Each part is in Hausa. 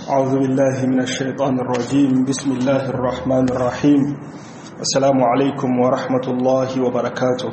أعوذ بالله من الشيطان الرجيم بسم الله الرحمن الرحيم السلام عليكم ورحمة الله وبركاته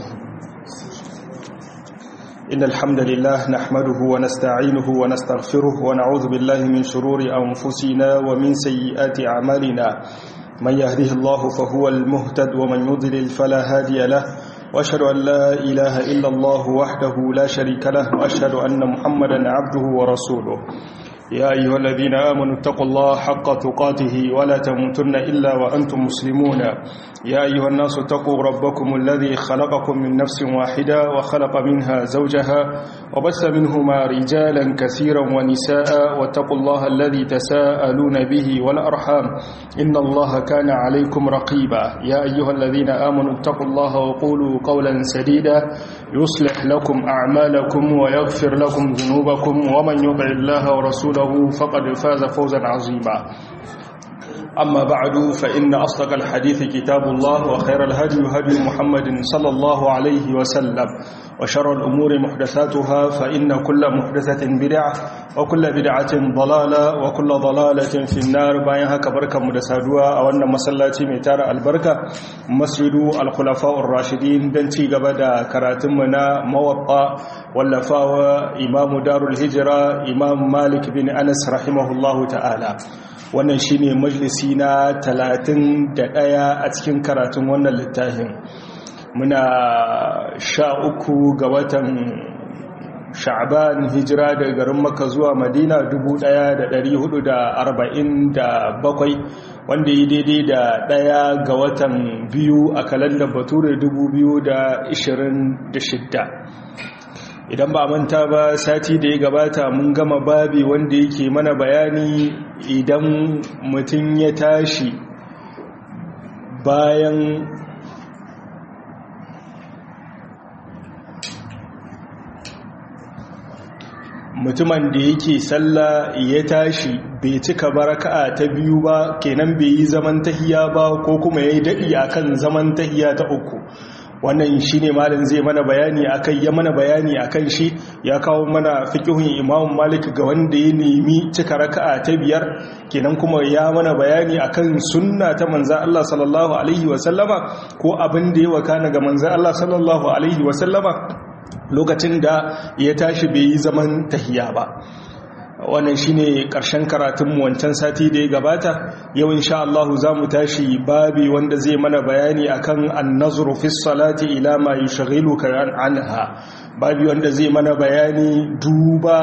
إن الحمد لله نحمده ونستعينه ونستغفره ونعوذ بالله من شرور أنفسنا ومن سيئات أعمالنا من يهده الله فهو المهتد ومن يضلل فلا هادي له وأشهد أن لا إله إلا الله وحده لا شريك له وأشهد أن محمدا عبده ورسوله يا أيها الذين آمنوا اتقوا الله حق تقاته ولا تموتن إلا وأنتم مسلمون يا أيها الناس اتقوا ربكم الذي خلقكم من نفس واحدة وخلق منها زوجها وبث منهما رجالا كثيرا ونساء واتقوا الله الذي تساءلون به والأرحام إن الله كان عليكم رقيبا يا أيها الذين آمنوا اتقوا الله وقولوا قولا سديدا يصلح لكم أعمالكم ويغفر لكم ذنوبكم ومن يطع الله ورسوله له فقد فاز فوزا عظيما أما بعد فإن أصدق الحديث كتاب الله وخير الهدي هدي محمد صلى الله عليه وسلم وشر الأمور محدثاتها فإن كل محدثة بدعة وكل بدعة ضلالة وكل ضلالة في النار بايها كبركة مدسادوها أو أن مسلاتي ميتار البركة مسجد الخلفاء الراشدين دنتي قبدا كراتمنا موطأ واللفاوى إمام دار الهجرة إمام مالك بن أنس رحمه الله تعالى wannan shine majalisi na 31 a cikin karatun wannan littafin muna sha uku ga watan sha'ban hijira daga garin maka zuwa madina 1447 wanda yi daidai da ɗaya ga watan biyu a kalandar bature 2026 idan ba manta ba sati da ya gabata mun gama babi wanda yake mana bayani idan mutum ya tashi bayan mutumin da yake sallah ya tashi bai cika baraka'a ta biyu ba kenan bai yi zaman tahiya ba ko kuma ya yi daɗi akan zaman tahiya ta uku wannan shi ne malin zai mana bayani akai ya mana bayani akan shi ya kawo mana fiƙihun imamun malik ga wanda ya nemi cika raka'a ta biyar kenan kuma ya mana bayani akan sunna ta manzan Allah sallallahu alaihi wasallama ko abin da ya wakana ga manzan Allah sallallahu alaihi wasallama lokacin da ya tashi bai yi zaman tahiya ba wannan shine karshen karatun wancan sati da ya gabata yau insha Allah zamu tashi babi wanda zai mana bayani akan an-nazru fi salati ila ma yushghiluka anha babi wanda zai mana bayani duba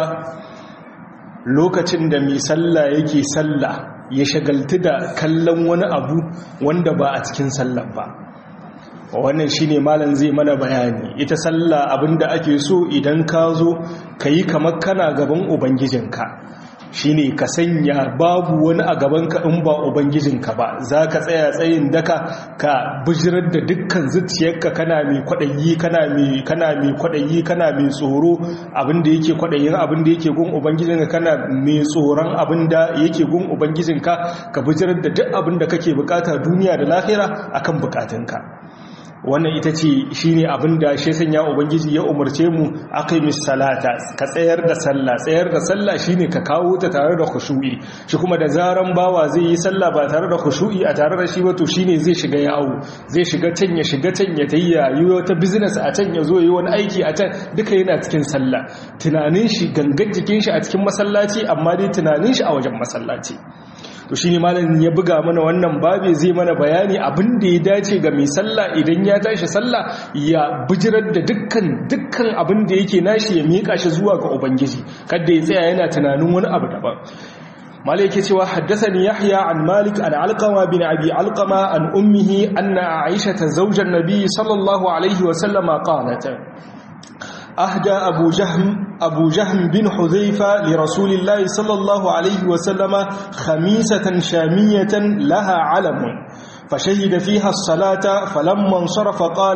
lokacin da mai sallah yake sallah ya shagaltu da kallon wani abu wanda ba a cikin sallah ba wannan shine malam zai mana bayani ita sallah abinda ake so idan ka zo kayi kamar kana gaban ubangijinka shine ka sanya babu wani a gabanka in ba ubangijinka ba za ka tsaya tsayin daka ka bijirar da dukkan zuciyarka kana mai kwaɗayi kana mai kana mai kwaɗayi kana mai tsoro abinda yake kwaɗayin abinda yake gun ubangijinka kana mai tsoron abinda yake gun ubangijinka ka bijirar da duk abinda kake bukata duniya da lahira akan bukatunka wannan ita ce shi ne abinda shi sanya ubangiji ya umarce mu aka yi salata ka tsayar da sallah tsayar da sallah shi ne ka kawo ta tare da khushu'i shi kuma da zaran bawa zai yi sallah ba tare da khushu'i a tare da shi ba to shi ne zai shiga yawo zai shiga can ya shiga can ya tayi yi wata business a can ya zo yi wani aiki a can duka yana cikin sallah tunanin shi gangan jikin shi a cikin masallaci amma dai tunanin shi a wajen masallaci to shine malamin ya buga mana wannan babe zai mana bayani abin da ya dace ga mai sallah idan ya tashi sallah ya bijirar da dukkan dukkan abin da yake nashi ya mika shi zuwa ga ubangiji kada ya tsaya yana tunanin wani abu daban malai yake cewa haddathani yahya an malik an alqama bin abi alqama an ummihi anna aisha zawjan nabiy sallallahu alaihi wa sallama qalat أهدى أبو جهم, أبو جهم بن حذيفة لرسول الله صلى الله عليه وسلم خميسة شامية لها علم فشهد فيها الصلاة فلما انصرف قال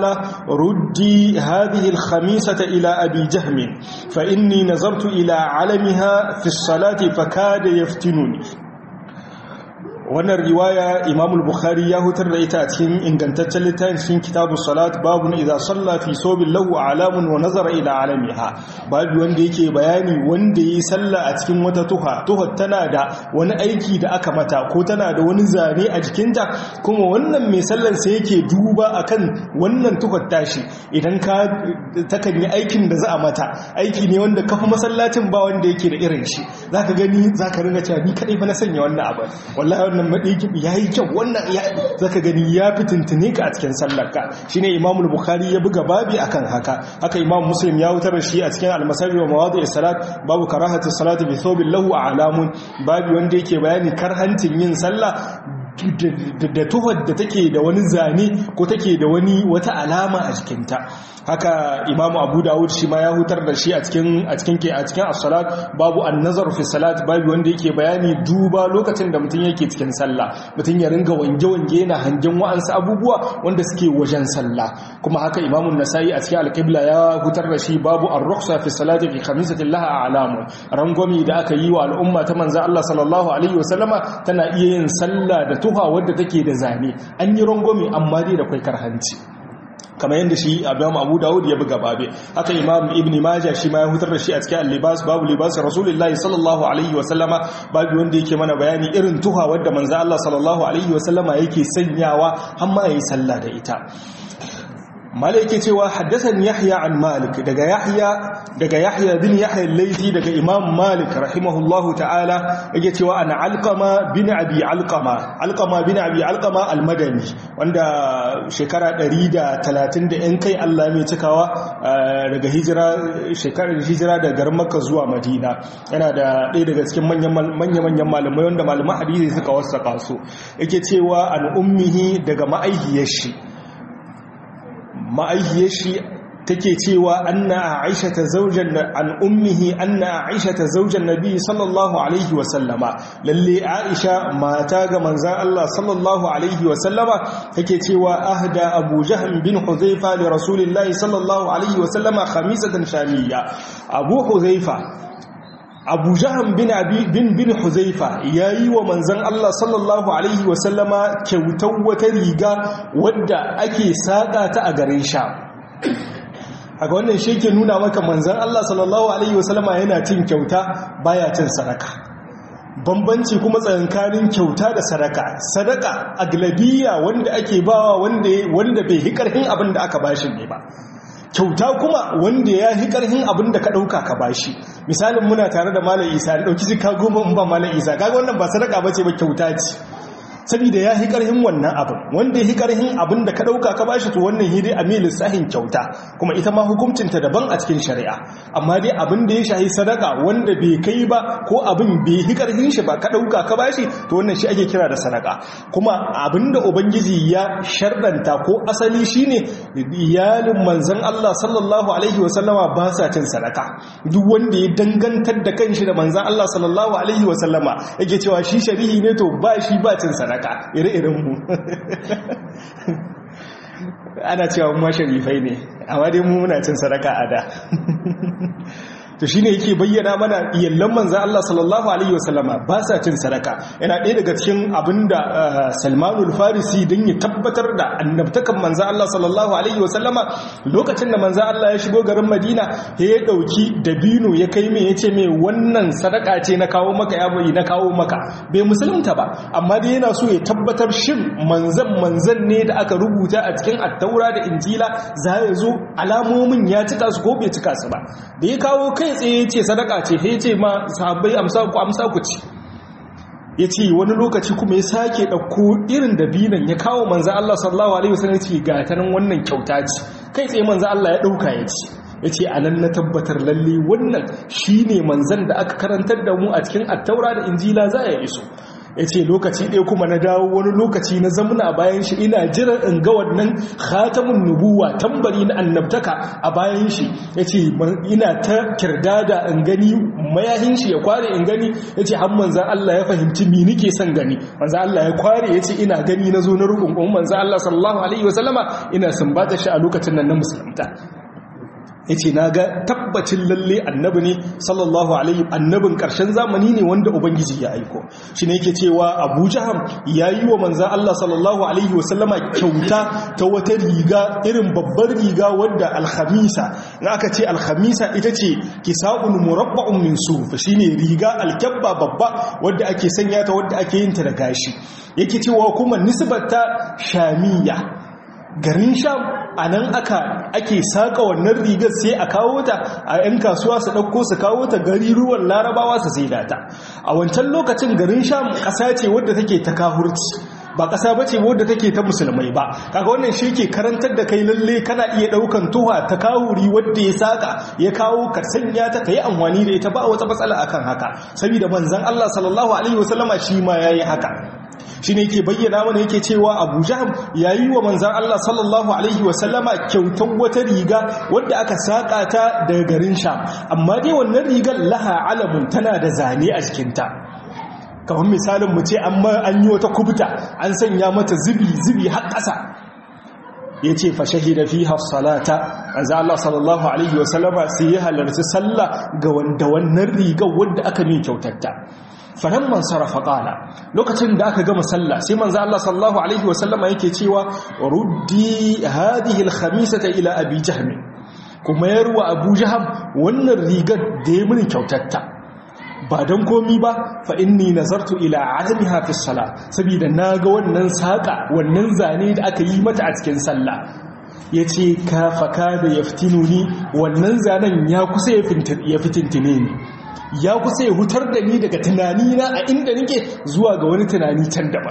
ردي هذه الخميسة إلى أبي جهم فإني نظرت إلى علمها في الصلاة فكاد يفتنني wannan riwaya imam al-bukhari ya hutar da ita a cikin ingantaccen littafin cikin kitabu salat babu idza salla fi sobin lahu alamun wa nazara ila alamiha babu wanda yake bayani wanda yi sallah a cikin wata tuha tuha tana da wani aiki da aka mata ko tana da wani zane a jikinta kuma wannan mai sallar sai yake duba akan wannan tuhar tashi idan ka takan yi aikin da za a mata aiki ne wanda kafa masallacin ba wanda yake da irin shi zaka gani zaka ringa cewa ni kadai fa na sanya wannan abu wallahi wannan madaikin yayi kyau wannan ya zaka gani ya fitintine ka a cikin sallarka shine Imam al-Bukhari ya buga babi akan haka haka Imam Muslim ya wutar da shi a cikin al-Masajid wa mawadi' salat babu karahati salati bi thawbin lahu a'lamun babi wanda yake bayani karhantin yin sallah da tuhar da take da wani zane ko take da wani wata alama a jikinta haka imamu abu dawud shi ma ya hutar da shi a cikin a cikin ke a cikin as-salat babu an-nazar fi salat babu wanda yake bayani duba lokacin da mutum yake cikin sallah mutum ya ringa wange wange yana hangen wa'ansu abubuwa wanda suke wajen sallah kuma haka imamu nasai a cikin al-qibla ya hutar da shi babu ar-rukhsa fi salati fi khamisati laha a'lamu rangwami da aka yi wa al'umma ta manzo Allah sallallahu alaihi wasallama tana iya yin sallah da tuha wadda take da zane an yi rangwami amma dai da kwai karhanci kamar yadda shi abin abu dawud ya buga babe haka imam ibn majah shi ma ya hutar da shi a cikin al-libas babu libas rasulullahi sallallahu alaihi wa sallama babu wanda yake mana bayani irin tuha wadda manzo Allah sallallahu alaihi wa sallama yake sanyawa har ma yayi sallah da ita mala yake cewa haddasan yahya an malik daga yahya daga yahya bin yahya al-laythi daga imam malik rahimahullahu ta'ala yake cewa an alqama bin abi alqama alqama bin abi alqama al-madani wanda shekara 130 da yan kai Allah mai cikawa daga hijira shekarar hijira daga garin makka zuwa madina yana da ɗaya daga cikin manyan manyan malamai wanda malaman hadisi suka wasaka su yake cewa an ummihi daga ma'aihiyar shi ma'aihiyar shi take cewa anna aisha ta zaujan an ummihi anna aisha ta zaujan nabi sallallahu alaihi wa sallama lalle aisha mata ga manzan Allah sallallahu alaihi wa sallama take cewa ahda abu jahm bin huzaifa li rasulillahi sallallahu alaihi wa sallama khamisatan shamiyya abu huzaifa abu jahan bin bin bin huzaifa yayi wa manzon Allah sallallahu alaihi wasallama kyautar wata riga wadda ake saka ta a garin sha haka wannan shi ke nuna maka manzon Allah sallallahu alaihi wasallama yana cin kyauta baya cin sadaka bambanci kuma tsakankanin kyauta da sadaka sadaka aglabiya wanda ake bawa wanda wanda bai hi karhin abin da aka bashi ne ba kyauta kuma wanda ya hi karhin abin da ka dauka ka bashi misalin muna tare da malam isa da dauki jika goma in ba malam isa kaga wannan ba sadaka bace ba kyauta ce saboda ya hi karhin wannan abin wanda ya hi karhin abin da ka dauka ka bashi to wannan hidi amilin sahin kyauta kuma ita ma hukuncin ta daban a cikin shari'a amma dai abin da ya shahi sadaka wanda bai kai ba ko abin bai hi karhin shi ba ka dauka ka bashi to wannan shi ake kira da sadaka kuma abin da ubangiji ya shardanta ko asali shine iyalin manzon Allah sallallahu alaihi wasallama ba sa cin sadaka duk wanda ya dangantar da kanshi da manzon Allah sallallahu alaihi wasallama yake cewa shi shari'i ne to ba shi ba cin sadaka sadaka ire-iren mu ana cewa mu sharifai ne amma dai mu muna cin sadaka a da to shine yake bayyana mana iyallan manzo Allah sallallahu alaihi wasallama ba sa cin sadaka yana ɗaya daga cikin abinda Salmanul Farisi dan ya tabbatar da annabtakan manzo Allah sallallahu alaihi wasallama lokacin da manzo Allah ya shigo garin Madina ya dauki dabino ya kai mai yace mai wannan sadaka ce na kawo maka ya bai na kawo maka bai musulunta ba amma dai yana so ya tabbatar shin manzan manzan ne da aka rubuta a cikin attaura da injila za ya zo alamomin ya cika su ko bai cika su ba da ya kawo kai tsaye ce sadaka ce ya ce ma sahabbai amsa ku amsa ku ci ya ce wani lokaci kuma ya sake ɗauko irin dabinan ya kawo manzan Allah sallallahu alaihi wasallam ya ce ga ta nan wannan kyauta ce kai tsaye manzan Allah ya ɗauka ya ci ya ce a nan na tabbatar lalle wannan shi ne manzan da aka karantar da mu a cikin attaura da injila za a iso ya ce lokaci ɗaya kuma na dawo wani lokaci na zamuna bayan shi ina jiran in ga wannan khatamun nubuwa tambari na annabtaka a bayan shi ya ce ina ta kirdada in gani mayahin shi ya kware in gani ya ce har manzan Allah ya fahimci mi nike son gani manzan Allah ya kware ya ce ina gani na zo na rukun manzan Allah sallallahu alaihi wasallama ina sumbata shi a lokacin nan na musulunta yace naga tabbacin lalle annabi ne sallallahu alaihi annabin karshen zamani ne wanda ubangiji ya aiko shine yake cewa Abu Jaham yayi wa manzon Allah sallallahu alaihi wasallama kyauta ta wata riga irin babbar riga wadda alkhamisa in aka ce alkhamisa ita ce kisa'un murabba'un min suf shine riga alkabba babba wadda ake sanya ta wadda ake yin ta da gashi yake cewa kuma nisbata shamiya garin sham a nan aka ake saƙa wannan rigar sai a kawo ta a 'yan kasuwa su ɗauko su kawo ta gari ruwan larabawa su sai data a wancan lokacin garin sham ƙasa ce wadda take ta kahurci ba ƙasa ba ce wadda take ta musulmai ba kaga wannan shi ke karantar da kai lalle kana iya ɗaukan tuha ta kawuri wadda ya saƙa ya kawo ka sanya ta ka yi amfani da ita ba wata matsala akan haka saboda manzon Allah sallallahu alaihi wasallama shi ma yayi haka shi ne ke bayyana mana yake cewa abu jaham ya yi wa manzan Allah sallallahu Alaihi wasallama kyautar wata riga wadda aka saƙa ta daga garin sha amma dai wannan rigar laha alamun tana da zane a jikinta kamar misalin mu ce an yi wata kubuta an sanya mata zubi-zubi har ƙasa ya ce fashahi da fi hafsalata manzan Allah sallallahu Alaihi wasallama sai ya halarci sallah ga wanda wannan rigar wadda aka mai kyautatta falamman sarrafa ƙala lokacin da aka gama sallah sai manzo Allah sallallahu alaihi wasallama yake cewa ruddi hadhihi alkhamisata ila abi jahm kuma yarwa abu jahm wannan rigar da ya mini kyautatta ba don komi ba fa inni nazartu ila alamiha fi salat saboda naga wannan saka wannan zane da aka yi mata a cikin sallah yace ka faka da yaftinuni wannan zanen ya kusa ya fitintine ni ya kusa ya hutar da ni daga tunanina a inda nake zuwa ga wani tunani can daban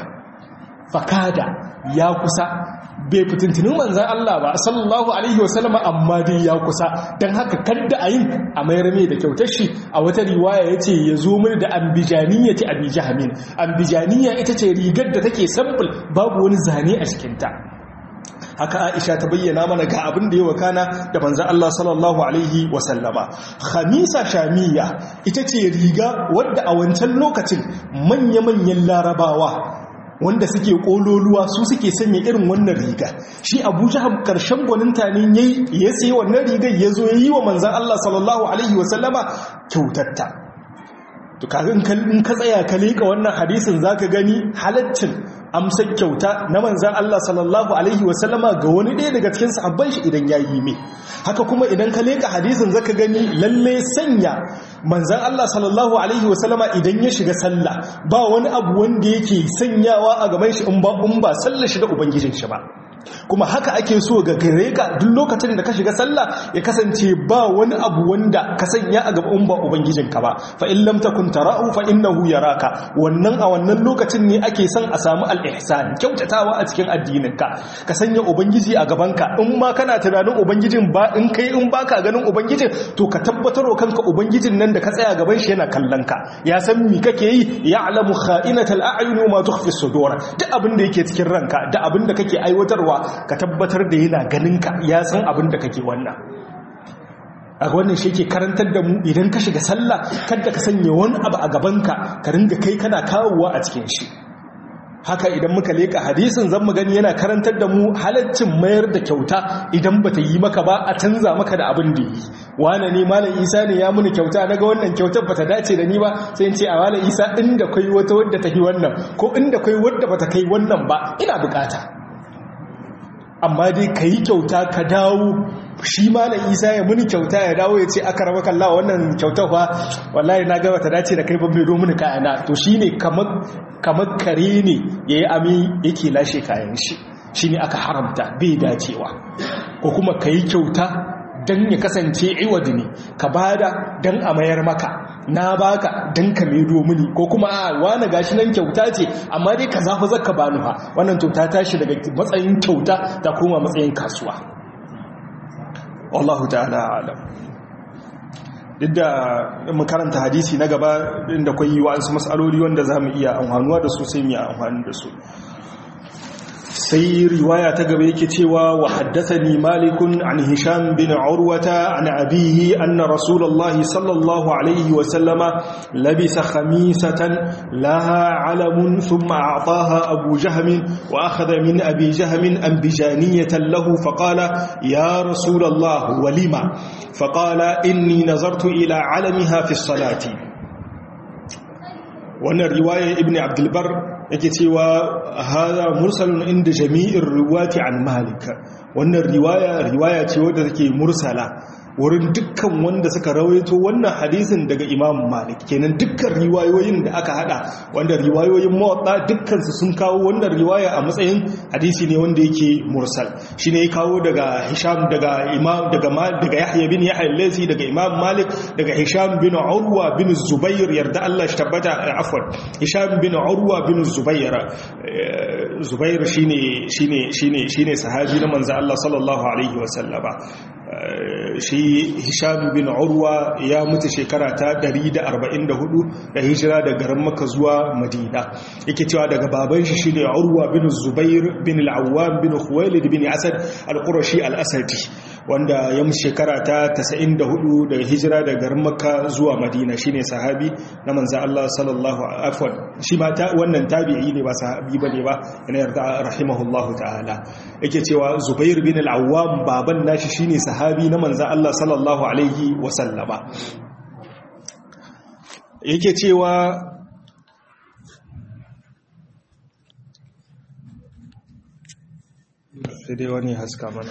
fakada ya kusa bai fitintinin manzan Allah ba sallallahu alaihi wasallama amma dai ya kusa don haka kadda a yin a mayar mai da kyautar shi a wata riwaya ya ce ya zo mini da ambijaniya ce abijahamin ambijaniya ita ce rigar da take sample babu wani zane a cikinta haka aisha ta bayyana mana ga abin da ya wakana da manzo Allah sallallahu alaihi wasallama khamisa shamiya ita ce riga wadda a wancan lokacin manya-manyan larabawa wanda suke kololuwa su suke sanya irin wannan riga shi abu jahab karshen gwaninta ne yayi ya sayi wannan rigar ya zo ya yi wa manzan Allah sallallahu alaihi wasallama kyautatta to kaga in ka tsaya ka leka wannan hadisin zaka gani halaccin amsar kyauta na manzan Allah sallallahu alaihi wasallama ga wani ɗaya daga cikin sahabban shi idan ya yi mai haka kuma idan ka leka hadisin zaka gani lalle sanya manzan Allah sallallahu alaihi wasallama idan ya shiga sallah ba wani abu wanda yake sanyawa a gaban shi in ba in ba sallar shi da ubangijin shi ba kuma haka ake so ga gare ka duk lokacin da ka shiga sallah ya kasance ba wani abu wanda ka sanya a gaban ba ubangijinka ba fa in lam takun tarahu fa innahu yaraka wannan a wannan lokacin ne ake son a samu al-ihsan kyautatawa a cikin addininka ka sanya ubangiji a gabanka in ma kana tunanin ubangijin ba in kai in baka ganin ubangijin to ka tabbatar kanka ubangijin nan da ka tsaya gaban shi yana kallon ka ya san me kake yi ya'lamu kha'inatal a'yun wa ma tukhfi sudur duk abin da yake cikin ranka da abin da kake aiwatarwa ka tabbatar da yana ganinka ya san abin da kake wannan a wannan shi ke karantar da mu idan ka shiga sallah kada ka sanya wani abu a gabanka ka ringa kai kana kawowa a cikin shi haka idan muka leka hadisin zan mu gani yana karantar da mu halaccin mayar da kyauta idan bata yi maka ba a canza maka da abin da yi wane ne malam isa ne ya muni kyauta naga wannan kyautar bata dace da ni ba sai in ce a malam isa inda kai wata wadda ta yi wannan ko inda kai wadda bata kai wannan ba ina bukata amma dai ka yi kyauta ka dawo shi malam isa ya muni kyauta ya dawo ya ce aka raba kalla wannan kyautar fa wallahi na gaba ta dace da kai ban mai mini kayana to shi ne kamar kare ne ya yi ami yake lashe kayan shi shi ne aka haramta bai dacewa ko kuma ka yi kyauta don ya kasance iwadi ne ka bada don a mayar maka na baka don ka maido mini ko kuma a wani gashi nan kyauta ce amma dai ka zafi zaka bani fa wannan kyauta tashi daga matsayin kyauta ta koma matsayin kasuwa wallahu ta'ala alam duk da makaranta hadisi na gaba inda kwai wa'ansu matsaloli wanda za mu iya amfanuwa da su sai mu yi amfani da su sai riwaya ta gaba yake cewa wa haddathani malikun an hisham bin urwata an abihi anna rasulullahi sallallahu alaihi wa sallama labisa khamisatan laha alamun thumma a'taha abu jahm wa akhadha min abi jahm anbijaniyatan lahu faqala ya rasulullah walima faqala inni nazartu ila alamiha fi salati wannan riwaya ibn abdul bar yake cewa hada mursalun inda jami'in riwati an malik wannan riwaya riwaya ce wadda take mursala wurin dukkan wanda suka rawaito wannan hadisin daga imam malik kenan dukkan riwayoyin da aka hada wanda riwayoyin mawaɗa dukkansu sun kawo wannan riwaya a matsayin hadisi ne wanda yake mursal shi ne ya kawo daga hisham daga imam daga daga yahya bin yahya lazi daga imam malik daga hisham bin urwa bin zubair yarda Allah shi tabbata afwan hisham bin urwa bin zubair zubair shine shine shine shine sahabi na manzo Allah sallallahu alaihi wasallama shi hisham bin urwa ya mutu shekara ta 144 da hijira da garin maka zuwa madina yake cewa daga baban shi shine urwa bin zubair bin al-awwam bin khuwailid bin asad al-qurashi al-asadi wanda ya mutu shekara ta 94 da hijira da garin maka zuwa madina shine sahabi na manzo Allah sallallahu afwan shi ma ta wannan tabi'i ne ba sahabi bane ba yana yarda rahimahullahu ta'ala yake cewa zubair bin al-awwam baban nashi shine sahabi na manzo Allah sallallahu alaihi wasallama yake cewa sai dai wani haska mana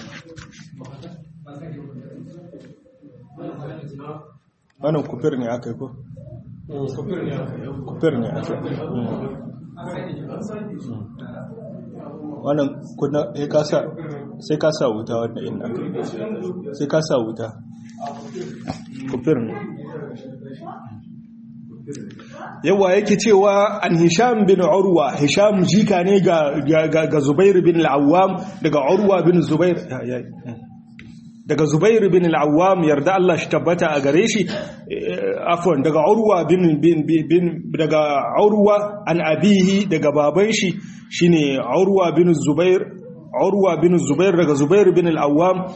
wannan kufir ne aka yi ko? kufir ne aka yi wannan kuna sai ka sa wuta wanda in aka sai ka sa wuta kufir ne yawa yake cewa an hisham bin urwa hisham jika ne ga zubair bin al'awam daga urwa bin zubair daga zubair bin al'awam yarda Allah shi tabbata a gare shi afwan daga urwa bin bin daga urwa an abihi daga baban shi shine urwa bin zubair urwa bin zubair daga zubair bin al'awam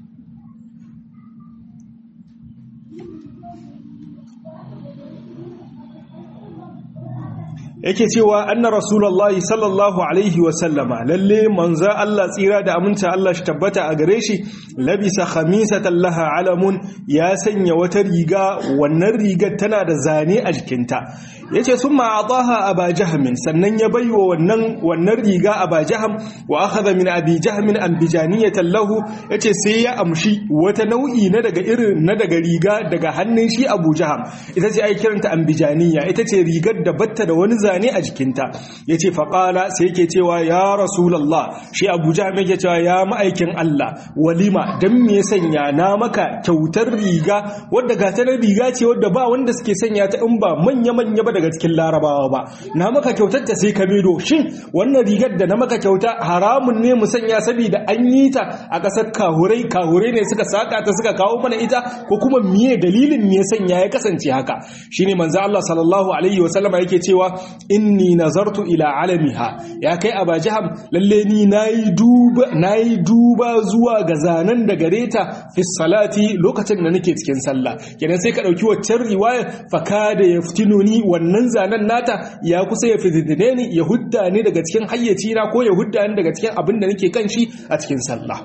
yake cewa anna rasulullahi sallallahu alaihi wasallama lalle manzo Allah tsira da aminta Allah shi tabbata a gare shi labisa khamisatan laha alamun ya sanya wata riga wannan rigar tana da zane a jikinta yace summa ataha aba jahmin sannan ya baiwa wannan wannan riga aba jahm wa akhadha min abi jahmin ambijaniyatan lahu yace sai ya amshi wata nau'i na daga irin na daga riga daga hannun shi abu jahm ita ce ai kiranta ambijaniya ita ce rigar da batta da wani zane a jikinta ya ce faƙala sai yake cewa ya rasulallah shi abuja mai ke cewa ya ma'aikin Allah walima don me sanya na maka kyautar riga wadda gatanar riga ce wadda ba wanda suke sanya ta in ba manya-manya ba daga cikin larabawa ba na maka kyautar ta sai ka medo shin wannan rigar da na maka kyauta haramun ne mu sanya saboda an yi ta a ƙasar kahurai kahurai ne suka saka ta suka kawo mana ita ko kuma miye dalilin me sanya ya kasance haka shine manzo Allah sallallahu alaihi wasallama yake cewa inni nazartu ila alamiha ya kai abajaham lalle ni nayi duba nayi duba zuwa ga zanen da gareta fi salati lokacin da nake cikin sallah kenan sai ka dauki waccan riwaya fakada yaftinuni wannan zanen nata ya kusa ya fitine ni ya hudda ni daga cikin hayyaci na ko ya hudda ni daga cikin abin da nake kan shi a cikin sallah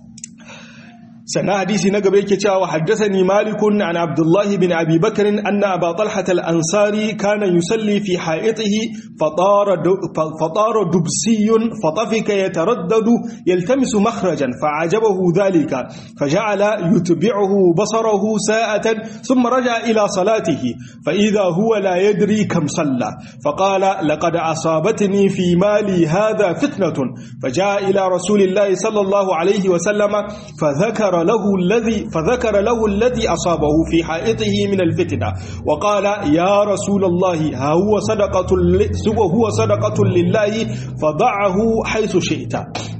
sannan hadisi na gaba yake cewa haddathani malikun an abdullahi bin abi bakr anna aba talha al-ansari kana yusalli fi ha'itihi fatara fatara dubsiyun fatafika yataraddadu yaltamisu makhrajan fa'ajabahu dhalika faja'ala yutbi'uhu basarahu sa'atan thumma raja'a ila salatihi fa idha huwa la yadri kam salla faqala laqad asabatni fi mali hadha fitnatun faja'a ila rasulillahi sallallahu alayhi wa sallama fadhakara له الذي فذكر له الذي أصابه في حائطه من الفتنة وقال يا رسول الله ها هو صدقة هو صدقة لله فضعه حيث شئت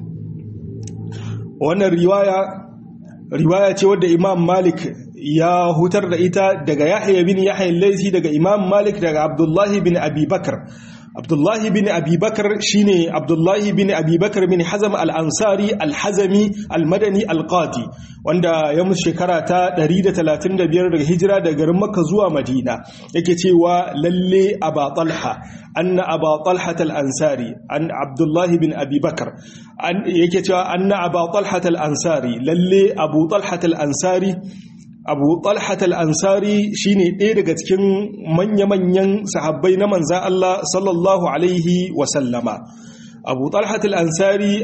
وانا الرواية رواية ود إمام مالك ya hutar da ita daga Yahya bin Yahya al-Laythi daga Imam Malik daga Abdullah bin Abi Bakr abdullahi bin abubakar shine abdullahi bin abubakar bin hazam al-ansari al-hazami al-madani al-qadi wanda ya mutu shekara ta 135 daga hijira daga garin makka zuwa madina yake cewa lalle aba talha anna aba talha al-ansari an abdullahi bin abubakar yake cewa anna aba talha al-ansari lalle abu talha al-ansari abu talhat al'ansari shi ne ɗaya daga cikin manya-manyan sahabbai na manza Allah sallallahu Alaihi wasallama abu talhat al'ansari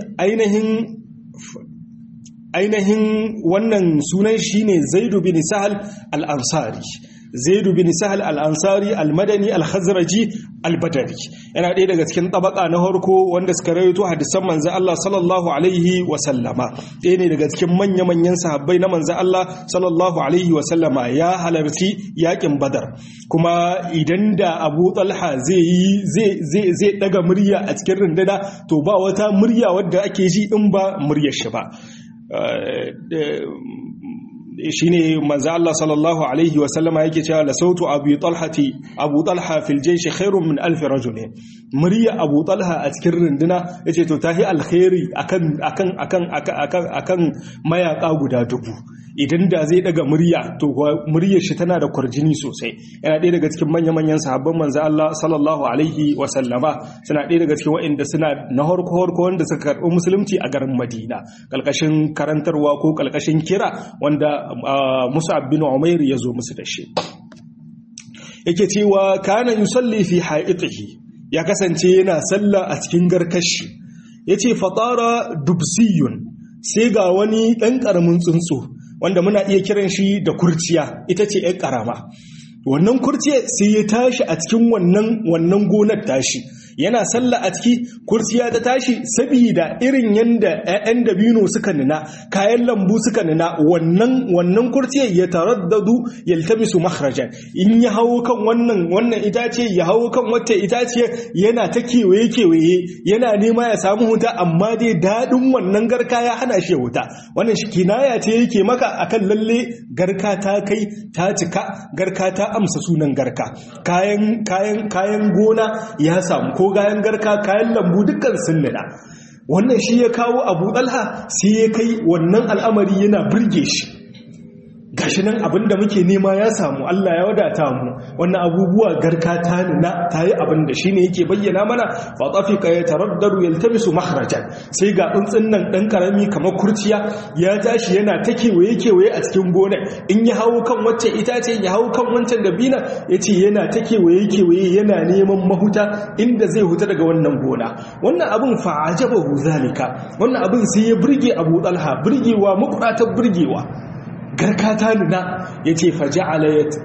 ainihin wannan sunan shi ne zaidu bin sahal al'ansari zaidu bin sahal al'ansari al-madani al-khazraji al-badari yana ɗaya daga cikin tabaka na harko wanda suka rayoto hadisan manzo Allah sallallahu alaihi wa sallama ɗaya ne daga cikin manya-manyan sahabbai na manzo Allah sallallahu alaihi wa sallama ya halarci yakin badar kuma idan da Abu Talha zai yi zai zai daga murya a cikin runduna to ba wata murya wadda ake ji in ba muryar shi ba shine manzo Allah sallallahu alaihi wa sallama yake cewa la sautu abu talhati abu talha fil jaysh khairun min alf rajul murya abu talha a cikin runduna yace to tahi alkhairi akan akan akan akan akan mayaka guda dubu idan da zai daga murya to muryar shi tana da kwarjini sosai yana ɗaya daga cikin manya-manyan sahabban manzo Allah sallallahu alaihi wa sallama suna ɗaya daga cikin waɗanda suna na harko harko wanda suka karɓi musulunci a garin Madina kalkashin karantarwa ko kalkashin kira wanda Mus'ab bin Umair ya zo musu da shi yake cewa kana yusalli fi haitihi ya kasance yana sallah a cikin garkashi yace fatara dubsiyun sai ga wani ɗan ƙaramin tsuntsu wanda muna iya kiran shi da kurciya ita ce ‘yan ƙarama wannan kurciya sai ya tashi a cikin wannan wannan gonar tashi yana sallah a ciki kurciya ta tashi saboda irin yanda ƴaƴan dabino suka nuna kayan lambu suka nuna wannan wannan kurciyar ya taraddadu yaltamisu makhrajan in ya hawo kan wannan wannan itace ya hawo kan wata itace yana ta kewaye kewaye yana nema ya samu huta amma dai dadin wannan garka ya hana shi huta wannan shi kinaya ce yake maka akan lalle garka ta kai ta cika garka ta amsa sunan garka kayan kayan kayan gona ya samu ko gayan garka kayan lambu dukkan sun nuna wannan shi ya kawo abu ɗalha sai ya kai wannan al'amari yana birge shi gashi nan abinda muke nema ya samu Allah ya wadata mu wannan abubuwa garka ta nuna ta yi abinda shi ne yake bayyana mana fa tafika ya taraddaru yaltamisu makhrajan sai ga tsuntsun nan dan karami kamar kurciya ya tashi yana ta kewaye kewaye a cikin gonar in ya hawo kan wacce itace ya hawo kan wancan dabina yace yana ta kewaye kewaye yana neman mahuta inda zai huta daga wannan gona wannan abin fa ajabahu zalika wannan abin sai ya burge Abu Talha burgewa makuratar burgewa garka ta nuna ya ce faja'ala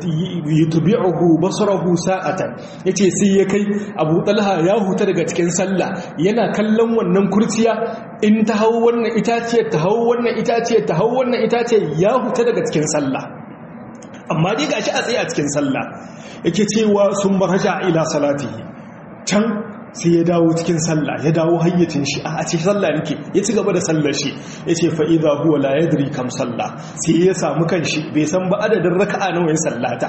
ya tubi'uhu basarahu sa'atan ya ce sai ya kai abu talha ya huta daga cikin sallah yana kallon wannan kurciya in ta hau wannan itaciyar ta hau wannan itaciyar ta hau wannan itaciyar ya huta daga cikin sallah amma dai gashi a tsaye a cikin sallah yake cewa sun maraja ila salatihi can sai ya dawo cikin sallah ya dawo hayyacin shi a cikin sallah nake ya ci gaba da sallar shi ya ce fa'iza huwa la yadri kam sallah sai ya samu kanshi bai san ba adadin raka'a nawa ya sallata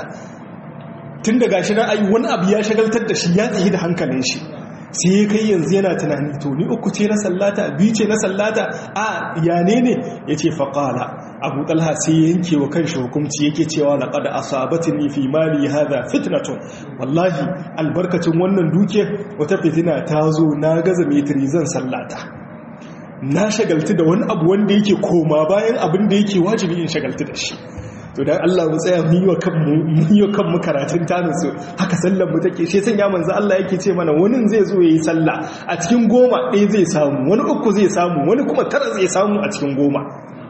tun da gashi na ayi wani abu ya shagaltar da shi ya tsaye da hankalin shi sai ya kai yanzu yana tunani to ni uku ce na sallata biyu ce na sallata a ya ne ne ya ce faƙala abu talha sai ya yanke wa kan hukunci yake cewa laƙada asabatini fi mali hada fitnatun wallahi albarkacin wannan dukiyar wata fitina ta zo na gaza metri zan sallata na shagaltu da wani abu wanda yake koma bayan abin da yake wajibi in shagaltu da shi to dan Allah mu tsaya mu yi wa kanmu mu yi wa kanmu karatun tanin su haka sallar mu take shi san ya manzo Allah yake ce mana wani zai zo yayi sallah a cikin goma ɗaya zai samu wani uku zai samu wani kuma tara zai samu a cikin goma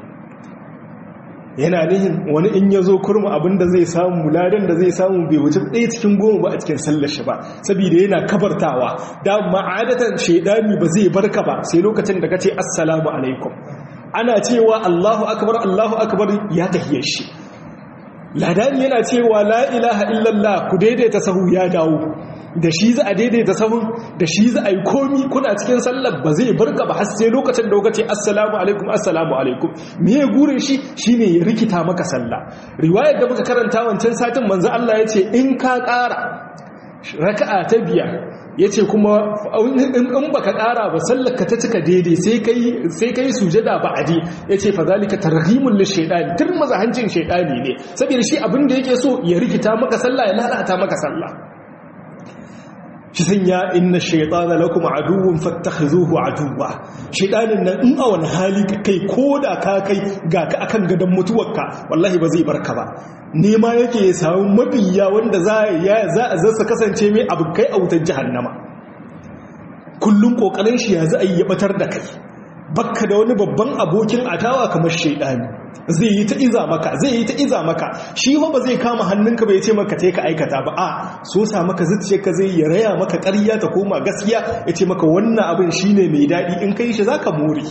yana nihin wani in ya zo kurma abinda zai samu ladan da zai samu bai wuce ɗaya cikin goma ba a cikin sallar shi ba saboda yana kabartawa da ma'adatan shaidani ba zai barka ba sai lokacin da ka ce assalamu alaikum ana cewa Allahu akbar Allahu akbar ya tahiyar shi ladani yana cewa la ilaha illallah ku daidaita sahu ya dawo da shi za a daidaita sahun da shi za a yi komi kuna cikin sallar ba zai barka ba har sai lokacin da kuka ce assalamu alaikum assalamu alaikum me ya gurin shi shine ya rikita maka sallah riwayar da muka karanta wancan satin manzo Allah ya ce in ka ƙara raka'a ta biyar yace kuma in baka ƙara ba sallaka ta cika daidai sai kai sai kai sujada ba'adi yace fa zalika targhimul lishaytan turmaza hancin shaytani ne saboda shi abin da yake so ya rikita maka sallah ya lalata maka sallah shi sanya inna shaytana lakum aduwwun fattakhizuhu aduwwa shaytanin nan in a wani hali ka kai koda ka kai ga ka akan gadon mutuwarka wallahi ba zai barka ba nema yake ya samu mabiya wanda za ya za a zasa kasance mai abu kai a wutar jahannama kullun kokarin shi ya za a yi ya batar da kai bakka da wani babban abokin adawa kamar shaidani zai yi ta iza maka zai yi ta iza maka shi ba zai kama hannunka bai ce maka ka aikata ba a so sa maka ka zai ya raya maka ƙarya ta koma gaskiya ya ce maka wannan abin shine mai daɗi in kai shi zaka more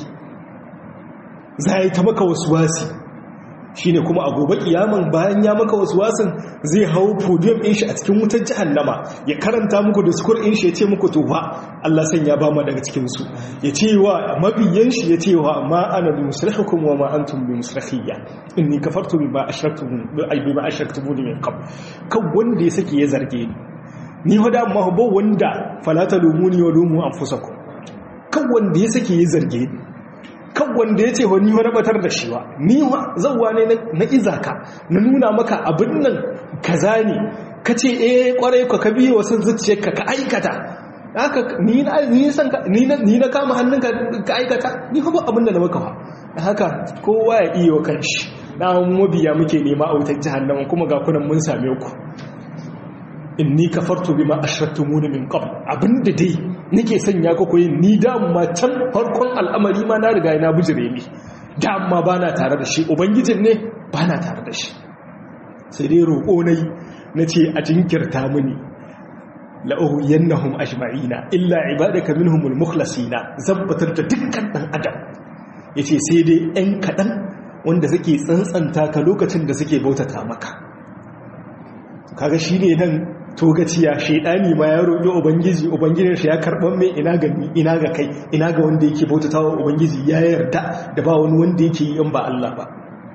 za yi ta maka wasu wasi shine kuma a gobe kiyaman bayan ya maka wasu wasan zai hau podium din shi a cikin wutar jahannama ya karanta muku da sukur din shi ya ce muku to ba Allah san ya ba mu daga cikin su ya ce wa mabiyan shi ya ce wa ma ana bi musrihukum wa ma antum bi musrihiyya inni kafartu bima ashraktum bi bima ashraktum min qabl kan wanda ya sake ya zarge ni ni hada ma ba wanda fala talumuni wa lumu anfusakum kan wanda ya sake ya zarge ni kan wanda ya ce wa ni wani batar da shi wa ni wa zauwa ne na izaka na nuna maka abin nan kaza ne ka ce eh kwarai ka ka biye wasu zuciyarka ka aikata haka ni na ni san ka ni na ni na kama hannunka ka aikata ni kuma abin da na maka fa haka kowa ya iya wa kanshi na mabiya muke nema a wutar jahannama kuma ga kunan mun same ku inni kafartu bima ashraktumuni min qabl abinda dai nake sanya ku koyi ni da ma can farkon al'amari ma na riga na bujire ni da amma bana tare da shi ubangijin ne bana tare da shi sai dai roƙo nayi nace a jinkirta mini la uhiyannahum ajma'ina illa ibadaka minhumul mukhlasina zabbatar da dukkan dan adam yace sai dai ɗan kaɗan wanda suke tsantsanta ka lokacin da suke bautata maka kaga shine nan togaciya shaidani ma ya roƙi ubangiji ubangijin shi ya karɓar mai ina ga ina ga kai ina ga wanda yake bautatawa ubangiji ya yarda da ba wani wanda yake yi in ba Allah ba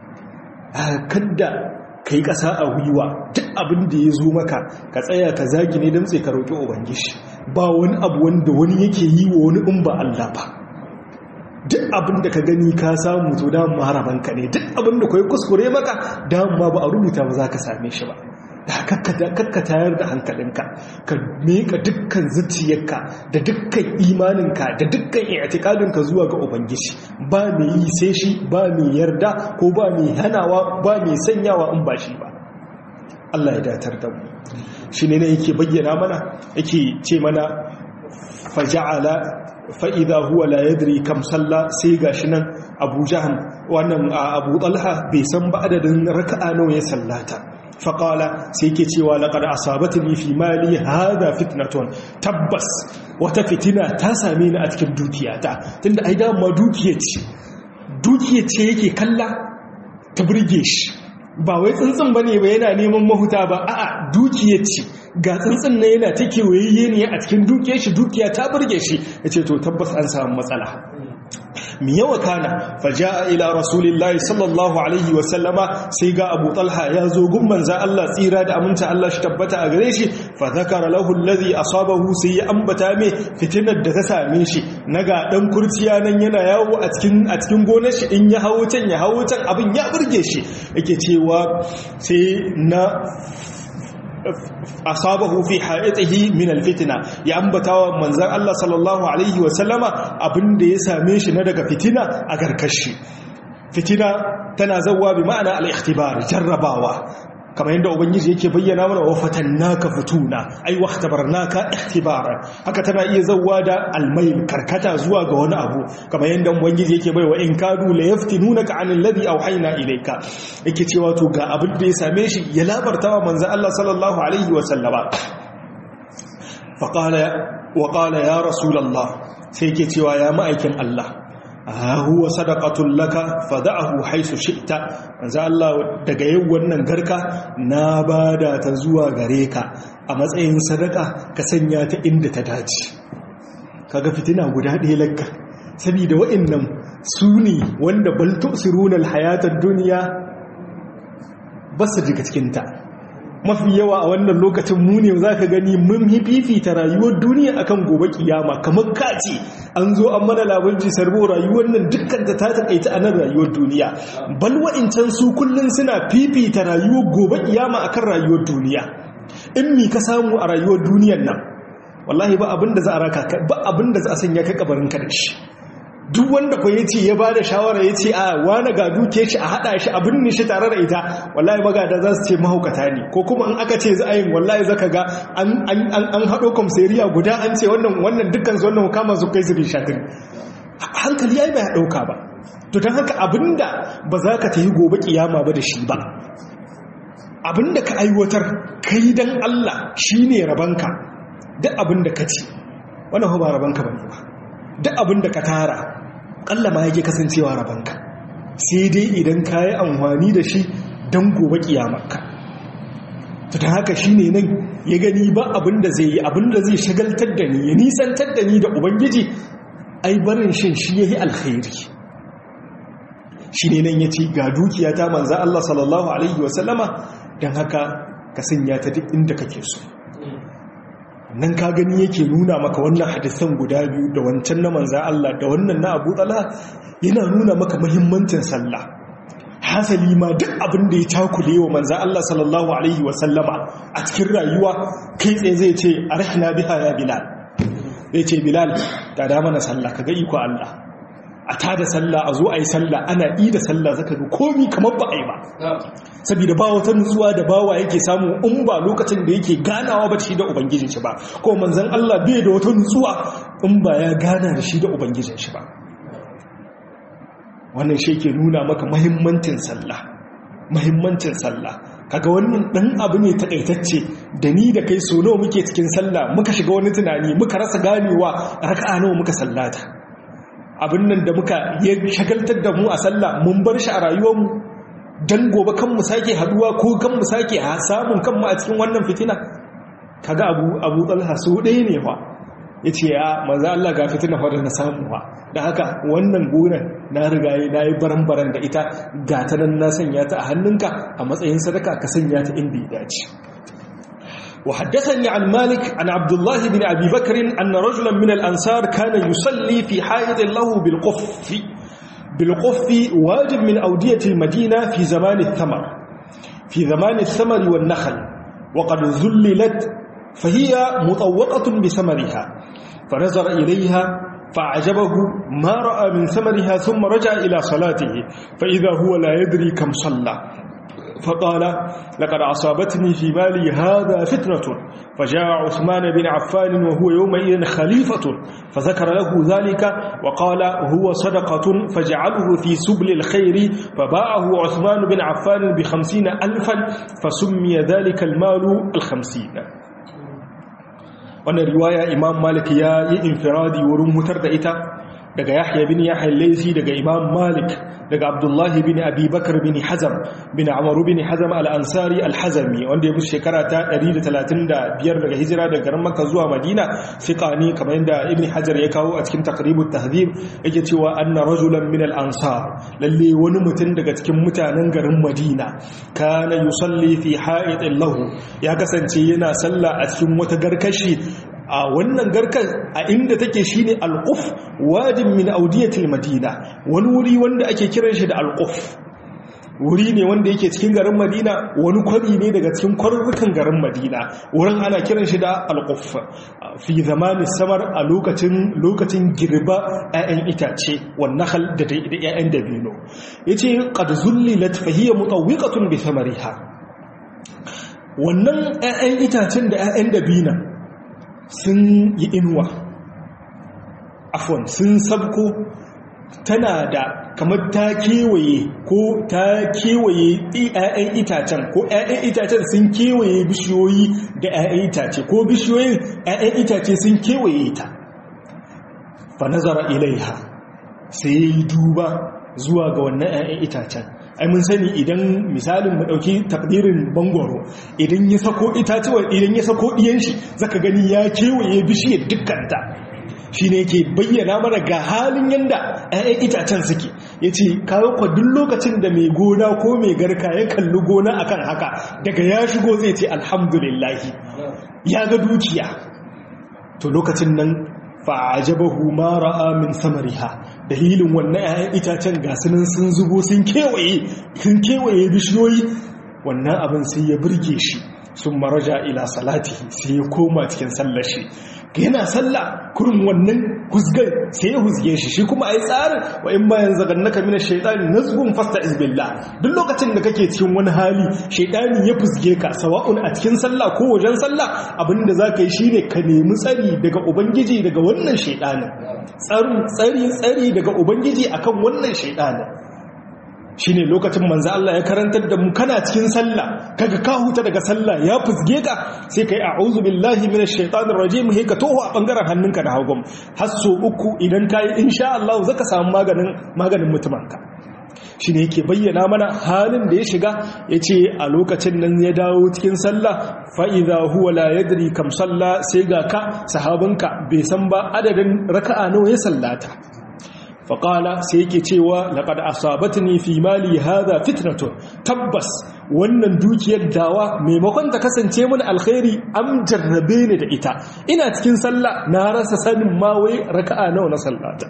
kada kai ƙasa a gwiwa duk abin da ya zo maka ka tsaya ka zagi ne don sai ka roƙi ubangiji ba wani abu wanda wani yake yi wa wani in ba Allah ba duk abin da ka gani ka samu to da maharabanka ne duk abin da kai kuskure maka dama ba a rubuta ba za ka same shi ba kakka tayar da hankalinka ka meka dukkan zuciyarka da dukkan imaninka da dukkan i'tikadinka zuwa ga ubangiji ba mai yi sai shi ba mai yarda ko ba mai hanawa ba mai sanyawa in ba shi ba Allah ya datar da mu shi ne yake bayyana mana yake ce mana faja'ala fa'iza huwa la yadri kam salla sai gashi nan abu jaham wannan abu talha bai san ba adadin raka'a nawa ya sallata faƙala sai ke cewa laƙar asabatini fi mali haza fitnaton tabbas wata fitina ta same ni a cikin dukiyata tunda ai dama dukiya ce dukiya ce yake kalla ta burge shi ba wai tsuntsun ba ne ba yana neman mahuta ba a'a dukiya ce ga tsuntsun na yana ta kewaye ne a cikin dukiyar shi dukiya ta burge shi ya ce to tabbas an samu matsala mi yawa kana faja'a ila rasulillahi sallallahu alaihi wa sallama sai ga Abu Talha ya zo gun manza Allah tsira da aminta Allah shi tabbata a gare shi fa zakara lahu alladhi asabahu sai ya ambata me fitinar da ta same shi naga dan kurciya nan yana yawo a cikin a cikin gonar shi in ya hawo can ya hawo can abin ya burge shi yake cewa sai na asabahu fi ha'itihi min alfitna ya ambatawa manzon Allah sallallahu alaihi wa sallama abinda ya same shi na daga fitina a garkashi fitina tana zawwa bi ma'ana al-ikhtibar jarrabawa kamar yadda ubangiji yake bayyana mana wa fatannaka futuna ai wahtabarnaka ihtibara haka tana iya zawwa da almayl karkata zuwa ga wani abu kamar yadda ubangiji yake bai wa in kadu la yaftinunaka anil ladhi awhayna ilayka yake cewa to ga abin da ya same shi ya labarta wa manzon Allah sallallahu alaihi wa sallama fa qala wa qala ya rasulullah sai yake cewa ya ma'aikin Allah huwa sadaqatul laka fada'ahu haisu shi'ta manzo Allah daga yau wannan garka na bada ta zuwa gare ka a matsayin sadaka ka sanya ta inda ta dace kaga fitina guda ɗaya lakka saboda wa'annan su ne wanda bal tusiruna alhayatad dunya basu jiga cikin ta mafi yawa a wannan lokacin mu ne za ka gani mun fifita rayuwar duniya akan gobe kiyama kamar kace an zo an mana labarci sarbo rayuwar nan dukkan ta ta takaita a nan rayuwar duniya bal wa'incan su kullun suna fifita rayuwar gobe kiyama akan rayuwar duniya in mi ka samu a rayuwar duniyar nan wallahi ba abinda za a raka ba abinda za a sanya ka kabarin ka da shi duk wanda ko yace ya bada shawara yace a wani ga duke shi a hada shi abin ne shi tare da ita wallahi magada za su ce mahaukata ne ko kuma in aka ce za a yin wallahi zaka ga an an an hado komseriya guda an ce wannan wannan dukkan su wannan kama su kai su rishatin hankali ai bai dauka ba to dan haka abinda ba za ka tayi gobe kiyama ba da shi ba abinda ka aiwatar kai dan Allah shine rabanka duk abinda ka ci wannan ba rabanka bane ba duk abinda ka tara kalla ma yake kasancewa rabanka sai dai idan ka yi amfani da shi don gobe kiyamarka ta ta haka shi ne nan ya gani ba abinda zai yi abinda zai shagaltar da ni ya nisantar da ni da ubangiji ai barin shin shi ya yi alkhairi shi ne nan ya ce ga dukiya ta manza Allah sallallahu Alaihi wasallama don haka ka sanya ta duk inda kake so nan ka gani yake nuna maka wannan hadisan guda biyu da wancan na manza Allah da wannan na Abu Talha yana nuna maka muhimmancin sallah hasali ma duk abin da ya takule wa manza Allah sallallahu alaihi wa sallama a cikin rayuwa kai tsaye zai ce arhina biha ya bilal zai ce bilal da da mana sallah kaga iko Allah a tada sallah a zo a yi sallah ana yi da sallah zaka ga komi kamar ba a yi ba saboda ba wata nutsuwa da bawa yake samu in ba lokacin da yake ganawa ba shi da ubangijin shi ba ko manzon Allah bai da wata nutsuwa in ba ya gana da shi da ubangijin shi ba wannan shi ke nuna maka mahimmancin sallah mahimmancin sallah kaga wannan dan abu ne takaitacce da ni da kai so nawa muke cikin sallah muka shiga wani tunani muka rasa ganewa raka'a nawa muka sallata abin nan da muka ya shagaltar da mu a sallah mun bar shi a rayuwarmu don gobe kan mu sake haduwa ko kan mu sake samun kanmu a cikin wannan fitina kaga abu abu talha su ɗaya ne fa ya ce ya maza Allah ga fitina fa da na samu fa da haka wannan gonan na riga na yi baran-baran da ita ga ta nan na sanya ta a hannunka a matsayin sadaka ka sanya ta inda ya dace وحدثني عن مالك عن عبد الله بن أبي بكر أن رجلا من الأنصار كان يصلي في حائط له بالقف بالقف واجب من أودية المدينة في زمان الثمر في زمان الثمر والنخل وقد ذللت فهي مطوقة بثمرها فنظر إليها فأعجبه ما رأى من ثمرها ثم رجع إلى صلاته فإذا هو لا يدري كم صلى فقال لقد أصابتني في مالي هذا فتنة فجاء عثمان بن عفان وهو يومئذ خليفة فذكر له ذلك وقال هو صدقة فجعله في سبل الخير فباعه عثمان بن عفان بخمسين ألفا فسمي ذلك المال الخمسين wannan riwaya imam malik ya yi infiradi wurin hutar da ita daga yahya bin yahya laisi daga imam malik daga abdullahi bin abi bakar bin hazam bin amaru bin hazam al-ansari al-hazami wanda ya bi shekara ta 135 daga hijira daga garin makka zuwa madina fiqani kamar yadda ibn hajar ya kawo a cikin taqribut tahdhib yake cewa anna rajulan min al-ansar lalle wani mutum daga cikin mutanen garin madina kana yusalli fi ha'itin lahu ya kasance yana sallah a cikin wata garkashi a wannan garkar a inda take shine alquf wajin min audiyatil madina wani wuri wanda ake kiran shi da alquf wuri ne wanda yake cikin garin madina wani kwari ne daga cikin kwarurrukan garin madina wurin ana kiran shi da alquf fi zamanin samar a lokacin lokacin girba 'ya'yan itace wannan hal da 'ya'yan dabino yace qad zullilat fa hiya mutawwiqatun bi thamariha wannan 'ya'yan itacen da 'ya'yan dabina sun yi inuwa afon sun sabko tana da kamar ta kewaye ko ta kewaye 'ya'yan itacen ko 'ya'yan itacen sun kewaye bishiyoyi da 'ya'yan itace ko bishiyoyin 'ya'yan itace sun kewaye ta fa nazara ilaiha sai yi duba zuwa ga wannan 'ya'yan itacen ai mun sani idan misalin mu dauki takdirin bangoro idan ya sako itatuwa idan ya sako diyan shi zaka gani ya kewaye bishiyar dukkanta shine yake bayyana mana ga halin yanda ƴaƴan itacen suke yace kawo kwa duk lokacin da mai gona ko mai garka ya kalli gona akan haka daga ya shigo zai ce alhamdulillah ya ga dukiya to lokacin nan fa'ajabahu ma ra'a min samariha dalilin wannan 'ya'yan itacen gasunan sun zubo sun kewaye sun kewaye bishiyoyi wannan abin sai ya burge shi sun maraja ila salati sai ya koma cikin sallar shi yana sallah kurin wannan husgar sai ya husge shi shi kuma ai tsarin wa in bayan zagannaka mina shaytani nazgun fasta izbillah duk lokacin da kake cikin wani hali shaytani ya fusge ka sawa'un a cikin sallah ko wajen sallah abinda zaka yi shine ka nemi tsari daga ubangiji daga wannan shaytanin tsari tsari daga ubangiji akan wannan shaytanin shine lokacin manzo Allah ya karantar da mu kana cikin sallah kaga ka huta daga sallah ya fusge ka sai kai a'udhu billahi minash shaitanir rajim he ka toho a bangaren hannunka da hagun har so uku idan kai insha Allah zaka samu maganin maganin mutumanka shine yake bayyana mana halin da ya shiga yace a lokacin nan ya dawo cikin sallah fa idza huwa la yadri kam salla sai ga ka sahabinka bai san ba adadin raka'a nawa ya sallata faƙala sai yake cewa laƙada asabatni fi mali hada fitnatun tabbas wannan dukiyar dawa maimakon ta kasance mun alkhairi am jarrabe ni da ita ina cikin sallah na rasa sanin ma wai raka'a nawa na sallata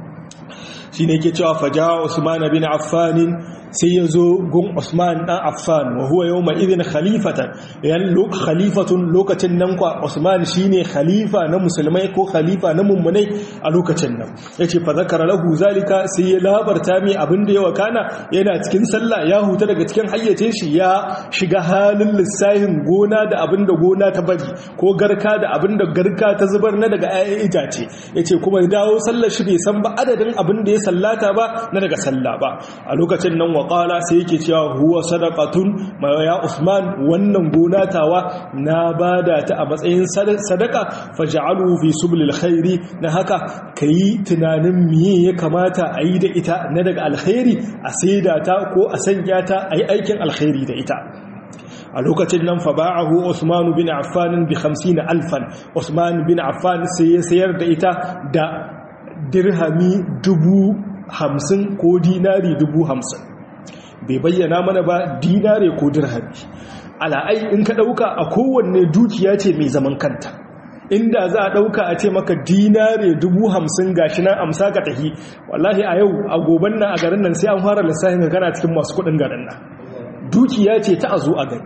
shine yake cewa faja usman bin affan sai ya zo gun Usman ɗan Affan wa huwa yau mai izin khalifatan yan khalifatun lokacin nan kwa Usman shi ne khalifa na musulmai ko khalifa na mummunai a lokacin nan ya ce fa zakara lahu zalika sai ya labarta mai abin da ya wakana yana cikin sallah ya huta daga cikin hayyacin shi ya shiga halin lissahin gona da abin da gona ta bari ko garka da abin da garka ta zubar na daga 'ya'yan itace ya ce kuma dawo sallar shi bai san ba adadin abin da ya sallata ba na daga sallah ba a lokacin nan waƙala sai yake cewa huwa sadaqatun ya Usman wannan gona tawa na bada ta a matsayin sadaka faj'alu fi sublil khairi na haka kayi tunanin miye ya kamata a yi da ita na daga alkhairi a saida ta ko a sanya ta a yi aikin alkhairi da ita a lokacin nan fa ba'ahu Usman bin Affan bi 50 alfan Usman bin Affan sai ya sayar da ita da dirhami dubu hamsin ko dinari dubu hamsin bai bayyana mana ba dinare ko dirhami ala'ai in ka ɗauka a kowanne dukiya ce mai zaman kanta inda za a ɗauka a ce maka dinare dubu hamsin gashi nan amsa ka tahi wallahi a yau a goban nan a garin nan sai an fara lissafin ga kana cikin masu kuɗin garin nan dukiya ce ta a zo a gani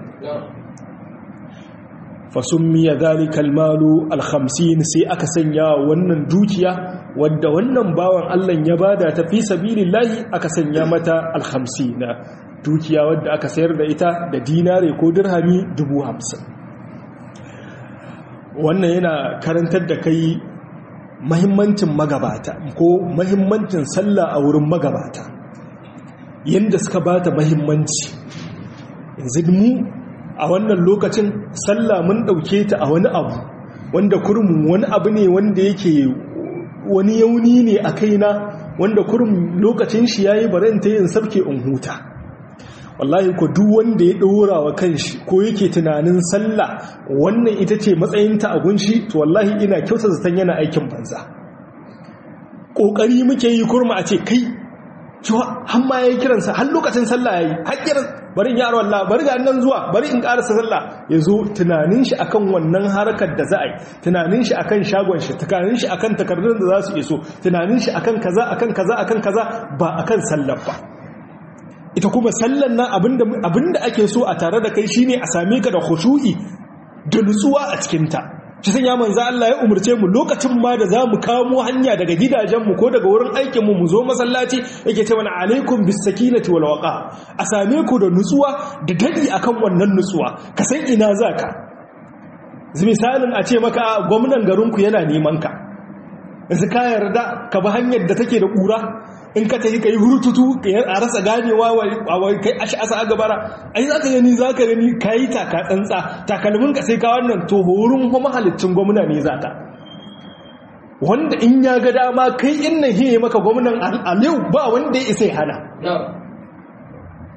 fasummiya zalikal malu alhamsin sai aka sanya wannan dukiya wadda wannan bawan Allah ya bada ta fi sabilillahi aka sanya mata alhamsin dukiya wadda aka sayar da ita da dinare ko dirhami dubu hamsin wannan yana karantar da kai mahimmancin magabata ko mahimmancin sallah a wurin magabata yadda suka bata mahimmanci yanzu mu a wannan lokacin sallah mun ɗauke ta a wani abu wanda kurmin wani abu ne wanda yake wani yauni ne a kaina wanda kurum lokacin shi yayi barin ta yin sabke in huta wallahi ko duk wanda ya ɗora wa kanshi ko yake tunanin sallah wannan ita ce matsayinta a gunshi to wallahi ina kyauta zaton yana aikin banza ƙoƙari muke yi kurma a ce kai cewa har ma yayi kiransa har lokacin sallah yayi har kiran bari in yaro Allah bari ga nan zuwa bari in karasa sallah yazo tunanin shi akan wannan harkar da za a yi tunanin shi akan shagon shi tunanin shi akan takardun da za su iso tunanin shi akan kaza akan kaza akan kaza ba akan sallar ba ita kuma sallar nan abinda abinda ake so a tare da kai shine a same ka da khushu'i da nutsuwa a cikin ta shi sun ya manzo Allah ya umurce mu lokacin ma da zamu kamo hanya daga gidajenmu ko daga wurin aikinmu mu zo masallaci yake ce mana alaikum bis sakinati wal waqa a same ku da nutsuwa da dadi akan wannan nutsuwa ka san ina zaka misalin a ce maka gwamnan garinku yana neman ka yanzu ka yarda ka bi hanyar da take da kura in ka tafi kai hurututu a rasa ganewa wa kai ashi asa a gabara ai zaka gani zaka gani kai taka tsantsa takalmin ka sai ka wannan to horin kuma mahalicin gwamna ne zaka wanda in ya ga dama kai in nan hiye maka gwamnan aliyu ba wanda ya isa hana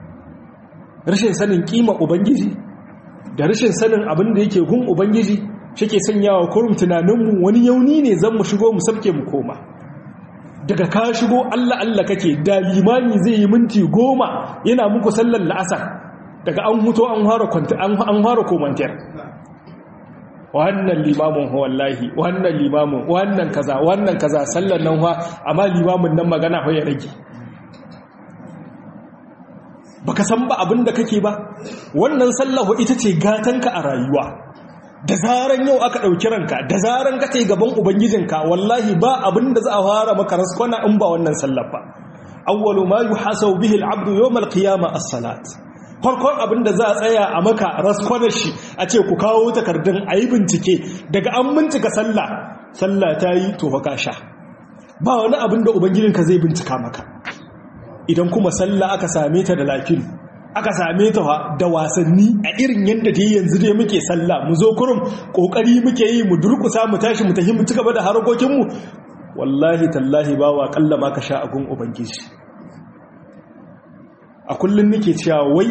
rashin sanin kima ubangiji da rashin sanin abin da yake gun ubangiji shi ke sanyawa kurum tunaninmu wani yauni ne zan mu shigo mu sabke mu koma daga ka shigo Allah Allah kake da limami zai yi minti goma yana muku sallar la'asar daga an huto an fara komantar wannan limamin wallahi wannan limamin wannan kaza wannan kaza sallar nan ha amma limamin nan magana ya rage baka san ba abin da kake ba wannan sallahu ita ce gatanka a rayuwa da zaran yau aka ɗauki ranka da zaran ka ce gaban ubangijinka wallahi ba abin da za a fara maka raskwana in ba wannan sallar ba awwalu ma yuhasabu bihi al-abdu yawm al-qiyamah as-salat farkon abin da za a tsaya a maka raskwanar shi a ce ku kawo takardun a yi bincike daga an bincika sallah sallah ta yi to baka sha ba wani abin da ubangijinka zai bincika maka idan kuma sallah aka same ta da lafin aka same ta da wasanni a irin yadda ta yi yanzu dai muke sallah mu zo kurum kokari muke yi mu durkusa mu tashi mu tafi mu ci gaba da harkokinmu wallahi tallahi ba wa kalla ma ka sha agun ubangiji a kullum nake cewa wai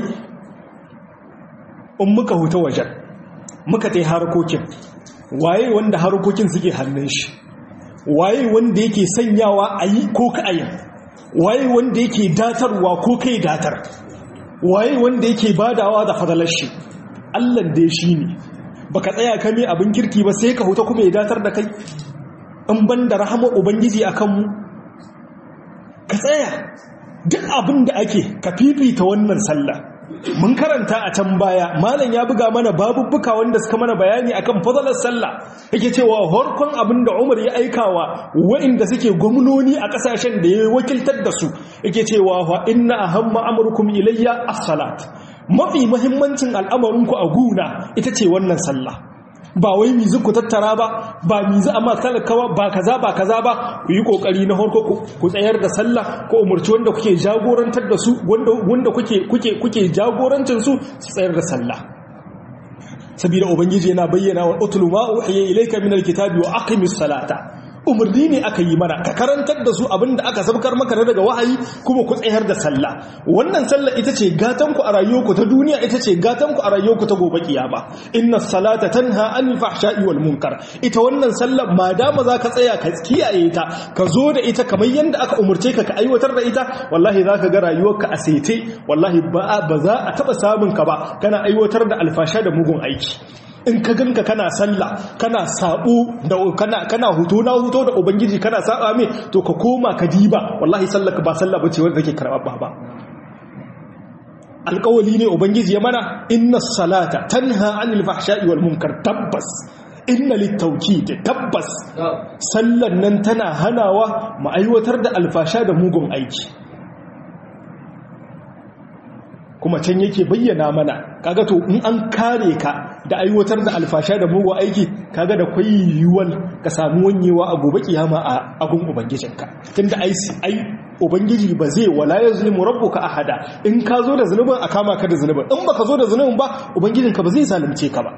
in muka huta wajen muka tai harkokin waye wanda harkokin suke hannun shi waye wanda yake sanyawa a yi ko ka ayin waye wanda yake datarwa ko kai datar waye wanda yake badawa da fadalar shi allan dai shi ne baka tsaya kame abin kirki ba sai ka huta kuma ya datar da kai in ban da rahama ubangiji a kanmu ka tsaya duk abin da ake ka fifita wannan sallah mun karanta a can baya malam ya buga mana babubbuka wanda suka mana bayani akan fadalar sallah yake cewa horkon abin da Umar ya aikawa waɗanda suke gwamnoni a ƙasashen da ya wakiltar da su yake cewa wa inna ahamma amrukum ilayya as-salat mafi muhimmancin al'amarinku a guna ita ce wannan sallah ba wai mizu ku tattara ba ba mizu amma talakawa ba kaza ba kaza ba ku yi kokari na harko ku tsayar da sallah ko umurci wanda kuke jagorantar da su wanda kuke kuke kuke jagorancin su su tsayar da sallah saboda ubangiji yana bayyana wa utlu ma uhiya ilayka min alkitabi wa aqimis salata umarni ne aka yi mana ka karantar da su abinda aka sabkar maka na daga wahayi kuma ku tsayar da sallah wannan sallah ita ce gatan ku a rayuwarku ta duniya ita ce gatan ku a rayuwarku ta gobe kiyama inna salata tanha anil fahsha'i wal munkar ita wannan sallah ma dama zaka tsaya ka kiyaye ta ka zo da ita kamar yanda aka umurce ka ka aiwatar da ita wallahi zaka ga rayuwarka a sete wallahi ba ba za a taba samun ka ba kana aiwatar da alfasha da mugun aiki in ka ganka kana sallah kana sabo da kana kana huto na huto da ubangiji kana saba me to ka koma ka diba wallahi sallaka ba sallah bace wanda take karɓa ba alƙawali ne ubangiji ya mana inna salata tanha anil fahsha'i wal munkar tabbas inna littawkid tabbas sallan nan tana hanawa mu aiwatar da alfasha da mugun aiki kuma can yake bayyana mana kaga to in an kare ka da aiwatar da alfasha da mugu aiki kaga da kwai yiwuwar ka samu wanyewa a gobe kiyama a agun ubangijinka tunda ai ai ubangiji ba zai wala yazlimu rabbuka ahada in ka zo da zunubin a kama ka da zunubin in baka zo da zunubin ba ubangijinka ba zai zalunce ka ba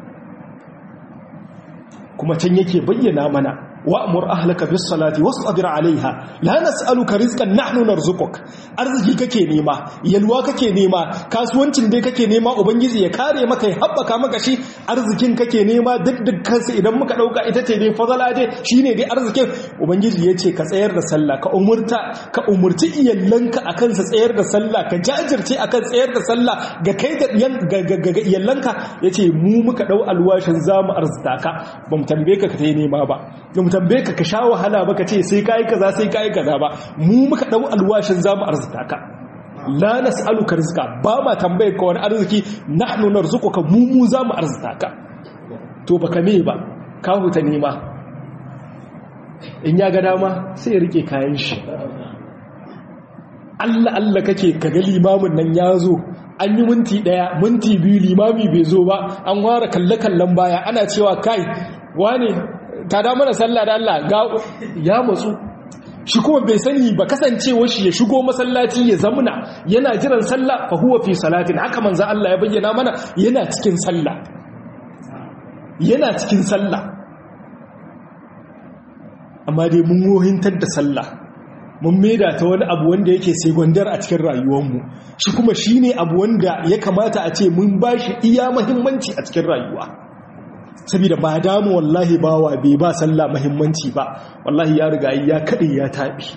kuma can yake bayyana mana wa'mur ahlaka bis salati wasbir alaiha la nas'aluka rizqan nahnu narzuquk arziki kake nema yalwa kake nema kasuwancin dai kake nema ubangiji ya kare maka ya habbaka maka shi arzikin kake nema duk dukkan su idan muka dauka ita ce dai fadala dai shine dai arzikin ubangiji yace ka tsayar da sallah ka umurta ka umurci iyallanka akan sa tsayar da sallah ka jajirce akan tsayar da sallah ga kai da ga iyallanka yace mu muka dau alwashin zamu arzita ka bamu tambaye ka ka tayi nema ba mu tambaye ka ka sha wahala ba ka ce sai kai kaza sai kai kaza ba mu muka dau alwashin zamu arzuta ka la nas'aluka rizqa ba ma tambaye ka wani arziki nahnu narzuquka mu mu zamu arzuta ka to baka me ba ka huta nema in ya ga dama sai ya rike kayan shi Allah Allah kake ka ga limamin nan ya zo an yi minti daya minti biyu limami bai zo ba an ware kalle kallon baya ana cewa kai wane ta da mana sallah da Allah ga ya matsu shi kuma bai sani ba kasancewar shi ya shigo masallaci ya zamuna yana jiran sallah fa huwa fi salatin haka manzo Allah ya bayyana mana yana cikin sallah yana cikin sallah amma dai mun wohintar da sallah mun maida ta wani abu wanda yake sai gwandar a cikin rayuwarmu shi kuma shine abu wanda ya kamata a ce mun bashi iya muhimmanci a cikin rayuwa saboda ba damu wallahi bawa bai ba sallah muhimmanci ba wallahi ya riga ya kade ya tabi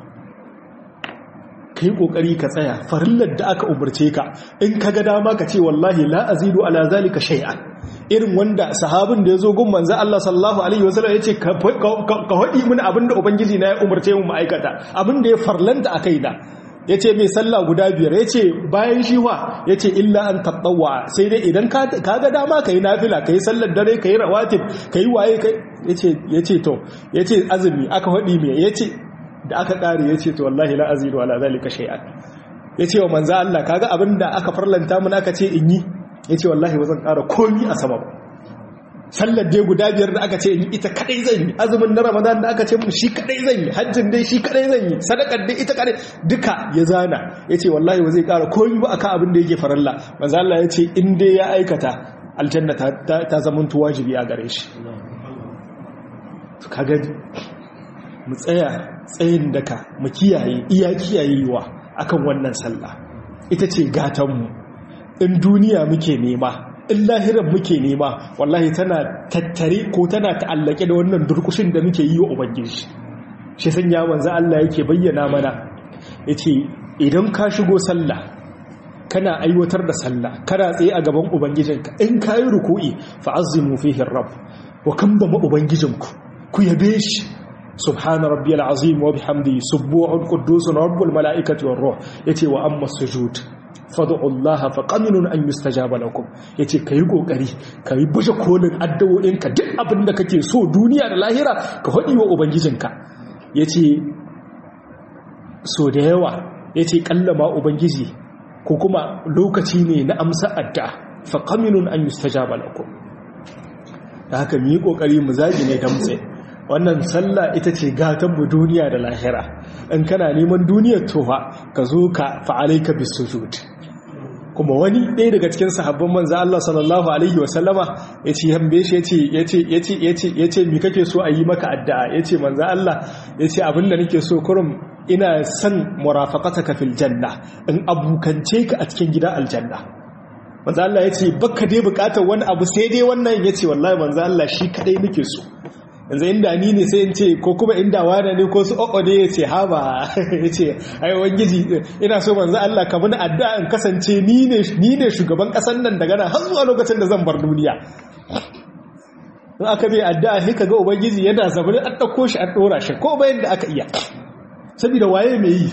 kai kokari ka tsaya farillar da aka umarce ka in kaga dama ka ce wallahi la azidu ala zalika shay'an irin wanda sahabin da yazo gun manzo Allah sallallahu alaihi wasallam yace ka ka hadi mun abinda ubangiji na ya umarce mu ma'aikata abinda ya farlanta akai da yace mai sallah guda biyar yace bayan shi wa yace illa an tatawwa sai dai idan ka ga dama kai nafila kai sallar dare kai rawatib kai waye kai yace yace to yace azumi aka hadi me yace da aka kare yace to wallahi la azidu ala zalika shay'an yace wa manzo Allah kaga abinda aka farlanta mun aka ce in yi yace wallahi ba zan kara komi a sama ba sallar dai guda biyar da aka ce in ita kadai zan yi azumin na ramadan da aka ce mun shi kadai zan yi hajjin dai shi kadai zan yi sadakar dai ita kadai duka ya zana yace wallahi ba zai kara komi ba akan abin da yake faralla manzo Allah yace in dai ya aikata aljanna ta ta zama wajibi a gare shi kaga mu tsaya tsayin daka mu kiyaye iya kiyayewa akan wannan sallah ita ce gatanmu in duniya muke nema in lahiran muke nema wallahi tana tattare ko tana ta'allake da wannan durkushin da muke yi wa ubangiji shi sanya manzo Allah yake bayyana mana yace idan ka shigo sallah kana aiwatar da sallah kana tsaye a gaban ubangijinka in kayi ruku'i fa'azzimu fihi rabb wa kamba ubangijinku ku yabe shi subhana rabbiyal azim wa bihamdihi subuhun quddusun rabbul malaikati war ruh yace wa amma sujud fad'u allaha faqaminun an yustajaba lakum yace kai kokari kai bushe kolin addu'o'inka duk abin da kake so duniya da lahira ka hadi wa ubangijinka yace so da yawa yace kallama ubangiji ko kuma lokaci ne na amsa addu'a faqaminun an yustajaba lakum da haka mu yi kokari mu zagi ne damtse wannan sallah ita ce gatanmu duniya da lahira in kana neman duniyar tofa ka zo ka fa'alaika bisujud kuma wani ɗaya daga cikin sahabban manzo Allah sallallahu alaihi wasallama yace hambe shi yace yace yace yace yace me kake so a yi maka addu'a yace manzo Allah yace abinda nake so kurum ina son murafaqataka fil janna in abukance ka a cikin gidan aljanna manzo Allah yace baka dai bukatar wani abu sai dai wannan yace wallahi manzo Allah shi kadai nake so yanzu inda ni ne sai in ce ko kuma inda wane ne ko su ƙwaƙwa ne ya ce haba ya ce ai wangiji ina so manzo Allah ka bani addu'a in kasance ni ne shugaban ƙasar nan daga nan har zuwa lokacin da zan bar duniya in aka bai addu'a sai ka ga ubangiji yana zabar an ɗauko shi an ɗora shi ko bayan da aka iya saboda waye mai yi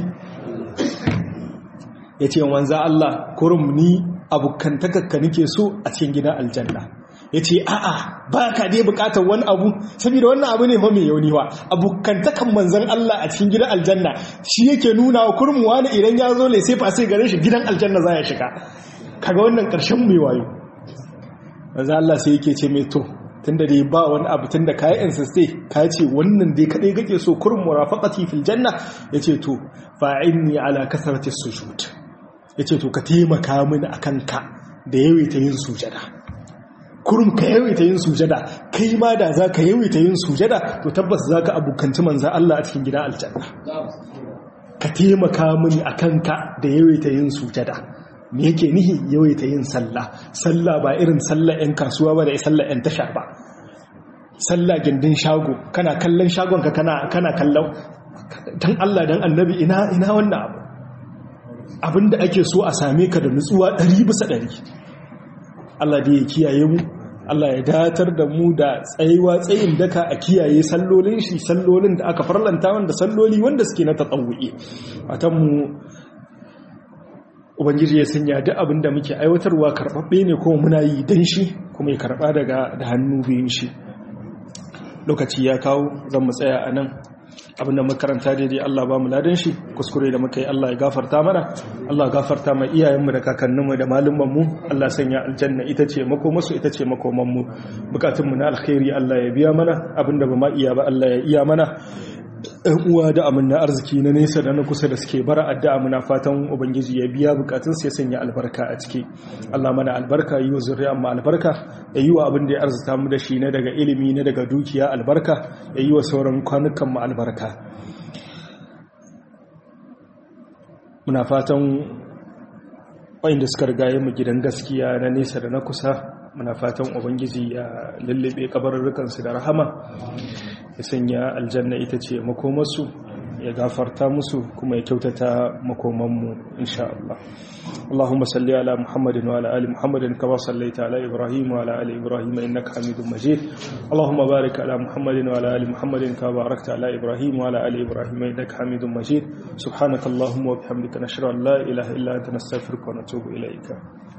ya ce manzo Allah kurum ni abokantakakka nake so a cikin gidan aljanna ya ce a'a ba ka dai bukatar wani abu saboda wannan abu ne mai yauni wa abokantakan manzan Allah a cikin gidan aljanna shi yake nuna wa kurmuwa ne idan ya zo ne sai fa sai gare shi gidan aljanna za ya shiga kaga wannan karshen mai wayo manzan Allah sai yake ce mai to tunda dai ba wani abu tunda kai insiste ka ce wannan dai kadai kake so kurmu murafaqati fil janna yace to fa'inni ala kasrati sujud yace to ka taimaka mini akan ka da yawaita yin sujada kurum ka yawaita yin sujada kai ma da za ka yawaita yin sujada to tabbas za ka abokanci manzan Allah a cikin gidan aljanna ka taimaka mini a kanka da yawaita yin sujada me yake nihi yawaita yin sallah sallah ba irin sallah 'yan kasuwa ba da sallah 'yan tasha ba sallah gindin shago kana kallon shagonka kana kana kallon dan Allah dan annabi ina ina wannan abu abinda ake so a same ka da nutsuwa 100 bisa 100 Allah da ya kiyaye mu Allah ya datar da mu da tsayuwa tsayin daka a kiyaye sallolin shi sallolin da aka farlanta wanda salloli wanda suke na tatawu'i atan mu ubangiji ya sanya duk abin da muke aiwatarwa karɓaɓɓe ne kuma muna yi dan shi kuma ya karɓa daga da hannu biyun shi lokaci ya kawo zan mu tsaya a nan abinda makaranta daidai Allah ba mu ladan shi kuskure da muka yi Allah ya gafarta mana Allah gafarta mai iyayenmu da kakanninmu da malumanmu Allah sanya aljanna ita ce makomasu ita ce makomanmu bukatunmu na alkhairi Allah ya biya mana abinda ba ma iya ba Allah ya iya mana ɗan uwa da amina arziki na nesa da na kusa da suke bara addu'a muna fatan ubangiji ya biya bukatun sai sanya albarka a ciki Allah mana albarka yi wa zuriya amma albarka ya yi wa abin da ya arzuta mu da shi na daga ilimi na daga dukiya albarka ya yi wa sauran kwanukan mu albarka muna fatan wayanda suka rigaye mu gidan gaskiya na nesa da na kusa muna fatan ubangiji ya lullube kabarurrukansu da rahama ya sanya aljanna ita ce makomarsu ya gafarta musu kuma ya kyautata makomanmu insha Allah اللهم صل على محمد وعلى ال محمد كما صليت على ابراهيم وعلى ال ابراهيم انك حميد مجيد اللهم بارك على محمد وعلى ال محمد كما باركت على ابراهيم وعلى ال ابراهيم انك حميد مجيد سبحانك اللهم وبحمدك نشهد ان لا اله الا انت نستغفرك ونتوب اليك